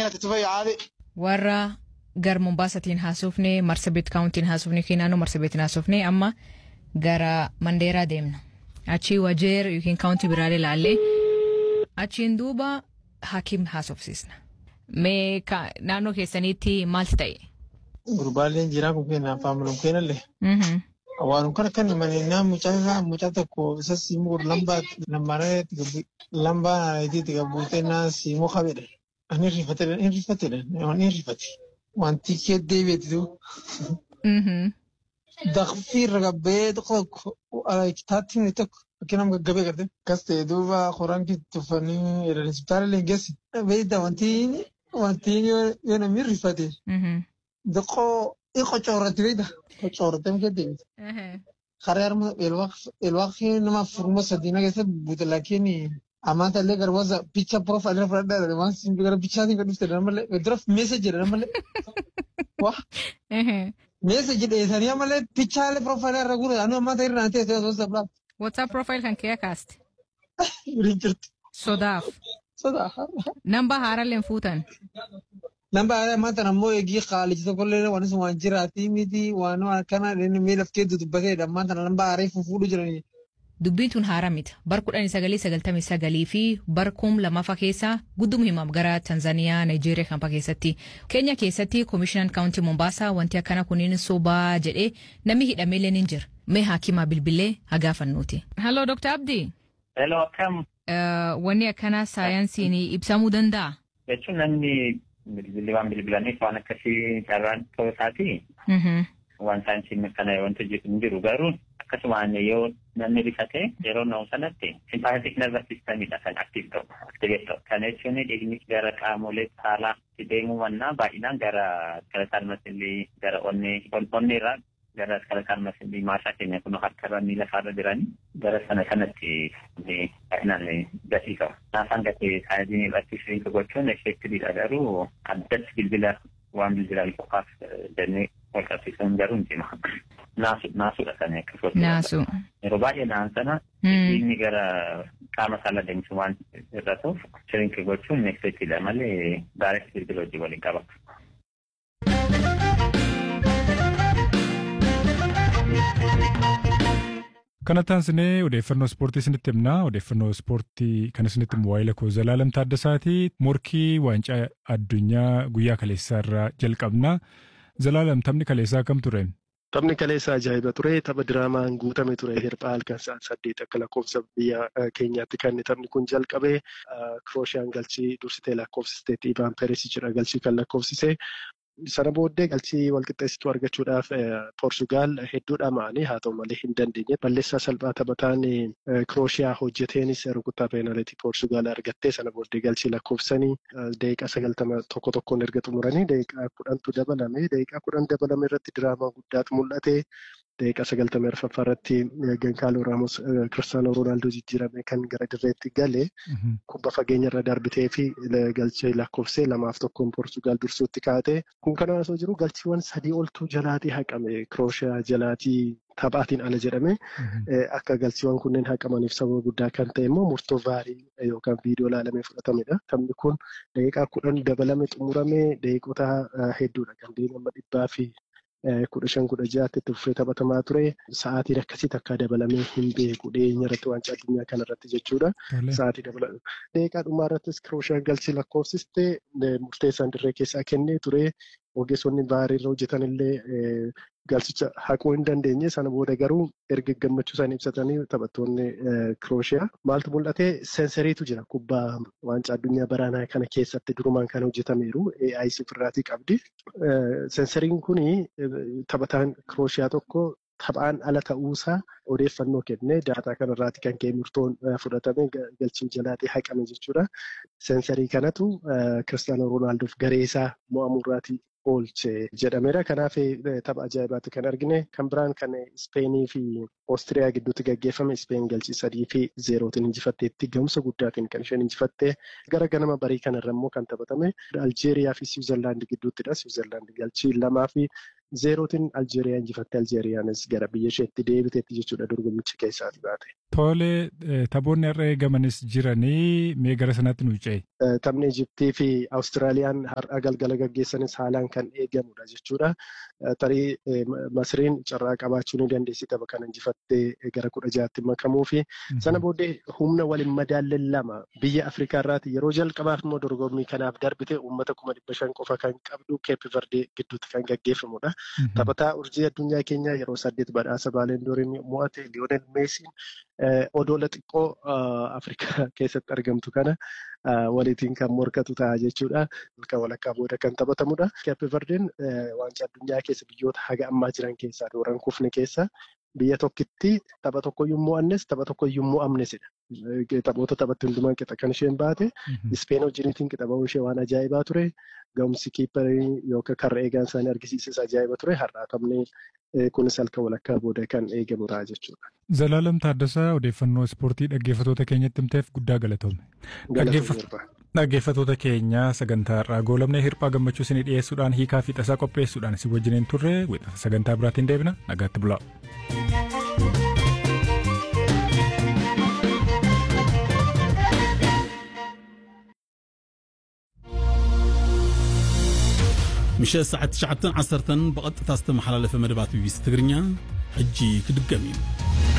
ati tufa yaade. Warra gar Mombaasatiin haasofne Marsabit kaawuntiin haasofne naannoo Marsabitiin haasofne amma gara Mandeeraa deemna. Achii Wajeer yookiin kaawuntii biraalee ilaallee achiin duuba hakiim haasofsiisna. Mee naannoo keessaniitti maalti ta'e? Gurbaaleen jiraa kun kenna afaan mul'atu kennallee. Waan kana kan manina mucaa mucaa tokko isa siimuu lambaa lambaaree lambaa naayitii gabuutee naa siimuu qabedha. Ani rifatedha inni rifatedha inni rifate. Wanti kee deebi'eetu. Daqfii irra gabbee tokko kitaatti inni tokko fakkiin nama gaggabee garte. Kas ta'e duuba qoraan tuffanii hospitaala illee geessi. Beeyda wanti wanti yoo namni rifate. Daqoo qocoorratti beeyda. Qocoorratti nama deebi'e. Karaa harma elwaaqii nama furuma sadiina keessatti buutalakiin amanta illee garbaasa picha profaayilii irra fudhadhaa waan simbi gara pichaatiin kan dhufte malee dura meeseji jedha malee. Waa. Meeseji dheessanii malee pichaalee profaayilii irra guura anu amanta irra naan teessee osoo sablaa. WhatsApp profile kan kee kaaste. Waliin jirti. Sodaaf. Sodaa. Namba haarallee fuutan. Namba haaraa amanta ammoo eegii qaaliji tokkollee waan sun waan jiraatii miti waan akkana mee laftee dubbateedha amanta namba haaraa fuudhu jiranii. Dubbiin tun haaraa miti. Bar kudhanii sagalii sagaltamii sagalii fi bar kum lamaffaa keessa guddum himaam gara Tanzaaniyaa, Nigeeriyaa kanfaa keessatti. Keenya keessatti Komishinaan Kaawuntii Mombaasaa wanti akkana kunniin sobaa jedhee namni hidhameelee ni jira. Mee haakimaa bilbilee haa gaafannuuti. Halloo Dr. Abdii. Hello akkam. Wanni akkana saayinsiin ibsamuu danda'a? Jechuun namni bilbilli waan bilbilaniif waan akkasii carraan ta'uu isaati. Waan saayinsiin kana wanti hin jiru garuu akkasumaan yoo namni rifate yeroo na'u sanatti simpaatik nerva sistamiidha kan aktiif ta'u aktiveet ta'u kana jechuun dhiigni gara qaamolee saalaa deemuu mannaa baay'inaan gara skeletal masilii gara onnee onneerraa gara skeletal masilii maasaa keenya kun harkarra miila faarra jiranii gara sana kanatti baay'inaan gatii ta'u. Naafaan gatee saayinsiin irratti shiriinka gochuun effeektiviidha garuu addatti bilbila waan bilbilaan qofaaf jennee wal qabsiisuun garuu hin cima. Naasu naasuudha kan akka Naasu. Yeroo baay'ee naan sana dhiigni gara qaama saala deemsu waan irra ta'uuf shiriinka gochuun effeektiidha malee gaarii bilbila hojii waliin qaba. Kana taansinee odeeffannoo ispoortii isinitti himnaa. Odeeffannoo ispoortii kan isinitti himu waa'ee lakkoo Zalaalam Taaddasaati. Morkii waancaa addunyaa guyyaa kaleessaa irraa jalqabna. Zalaalam taphni kaleessaa akkam ture? Taphni kaleessaa ajaa'iba ture. Tapha diraamaan guutame ture. Hirphaa halkan sa'aan saddeet akka lakkoofsa biyya keenyaatti kan taphni kun jalqabe. Kirooshiyaan galchii dursitee lakkoofsisteetti Ibaan Peeresichidha galchii kan lakkoofsise. Sana booddee galchii walqixxeessituu argachuudhaaf Poortugaal hedduu dhama'anii haa ta'u malee hin dandeenye. Balleessaa salphaa taphataan Kirooshiyaa hojjeteenis rukuttaa peenaalitii Poortugaal argattee sana booddee galchii lakkoofsanii daqiiqaa sagaltama tokko tokkoon erga xumuranii daqiiqaa kudhantu dabalame. Daqiiqaa kudhan dabalame irratti diraamaa guddaatu mul'ate. Daqiiqaa sagaltamii arfaffaa irratti Gankaaloo Raamos Kiristaanoo Roonaaldoo jijjiirame kan gara dirreetti gale kubba fageenya irra darbitee fi galchee lakkoofsee lamaaf tokkoon Poortugaal dursuutti kaa'ate. Kun kana osoo jiru galchiiwwan sadii oltu jalaatii haqame Kirooshiyaa jalaatii taphaatiin ala jedhame akka galchiiwwan kunneen haqamaniif sababa guddaa kan ta'e immoo murtoo vaarii yookaan viidiyoo ilaalamee fudhatamedha. Taphni kun daqiiqaa kudhan dabalame xumurame daqiiqota hedduudha kan deemama dhibbaa fi kudha shan kudha ja'aatti itti fufee taphatamaa ture. Sa'aatiin akkasii takka dabalamee hin beeku dhiyeenya irratti waancaa addunyaa kana irratti jechuudha. Sa'aatii dabalame. Daqiiqaa dhumaa irrattis Kirooshaan galchii lakkoofsiste murteessaan dirree keessaa kennee ture. Ogeessonni vaarii irra hojjetan illee galchicha haquu hin dandeenye sana booda garuu erga gammachuu isaanii ibsatanii taphattoonni Kirooshiyaa maaltu mul'ate seensariitu jira kubbaa waancaa addunyaa baraanaa kana keessatti durumaan kan hojjetameeru AI sifirraatii qabdi. Seensariin kuni taphataan Kirooshiyaa tokko taphaan ala ta'uusaa odeeffannoo kennee daataa kanarraati kan ka'e murtoon fudhatame galchiin jalaatii haqame jechuudha. Seensarii kanatu Kiristaanoo Roonaaldoof gareesaa mo'amurraatii oolche jedhameera. Kanaaf tapha ajaa'ibaatti kan argine kan biraan kan Ispeenii fi Oostiriyaa gidduutti gaggeeffame Ispeen galchii sadii fi zeerootiin injifatteetti gahumsa guddaatiin kan isheen injifatte gara ganama barii kanarra immoo kan taphatame Aljeeriyaa fi Siwiizerlaandi gidduuttidha. Siwiizerlaandi galchii lamaa fi zeerootiin Aljeeriyaa injifattee Aljeeriyaanis gara biyya isheetti deebiteetti jechuudha dorgommicha keessaati baate. Tole taphoonni har'a eegamanis jiranii mee gara sanaatti nu ce'e. Taphni Ijiptii fi Awustiraaliyaan har'a galgala gaggeessanis haalaan kan eegamudha jechuudha. Tarii Masriin carraa qabaachuu ni dandeessi tapha kana injifattee gara kudha jaatti makamuu fi sana booddee humna waliin madaalleen lama biyya Afrikaa irraati yeroo jalqabaaf immoo dorgommii kanaaf darbite uummata kuma dhibba shan qofa kan qabdu Keep Verdee gidduutti kan gaggeeffamudha. Taphataa urjii addunyaa keenyaa yeroo saddeet badhaasa Baalendooriin mo'ate Liyoonel Meesiin odoola xiqqoo Afrikaa keessatti argamtu kana waliitiin kan morkatu ta'a jechuudha. Halkan walakkaa booda kan taphatamudha. Keep Verdeen waancaa addunyaa keessa biyyoota haga ammaa jiran keessaa dooran kufne keessa biyya tokkitti tapha tokkoyyuu mo'annes tapha tokkoyyuu mo'amnesidha. Taphoota taphatti hundumaan qixa kan isheen baate. Ispeen wajjiniitiin qixa ba'uun ishee waan ajaa'ibaa ture. Ga'umsi kiipparii yookaan karra eegaan isaanii argisiisis ajaa'iba ture. Har'aa taphni kunis halkan walakkaa booda kan eegamu ta'a jechuudha. Zalaalam Taaddasaa odeeffannoo ispoortii dhaggeeffatoota keenyatti himteef guddaa galatoome. Dhaggeeffatoota keenya sagantaa irraa goolamnee hirphaa gammachuu isinii dhiyeessuudhaan hiikaa fi tasaa qopheessuudhaan isin wajjiniin turre sagantaa biraatiin deebina nagaatti bulaa. ምሸት ሰዓት 9 10 ብቐጥታ ዝተመሓላለፈ መደባት ቢቢሲ ትግርኛ ሕጂ ክድገም እዩ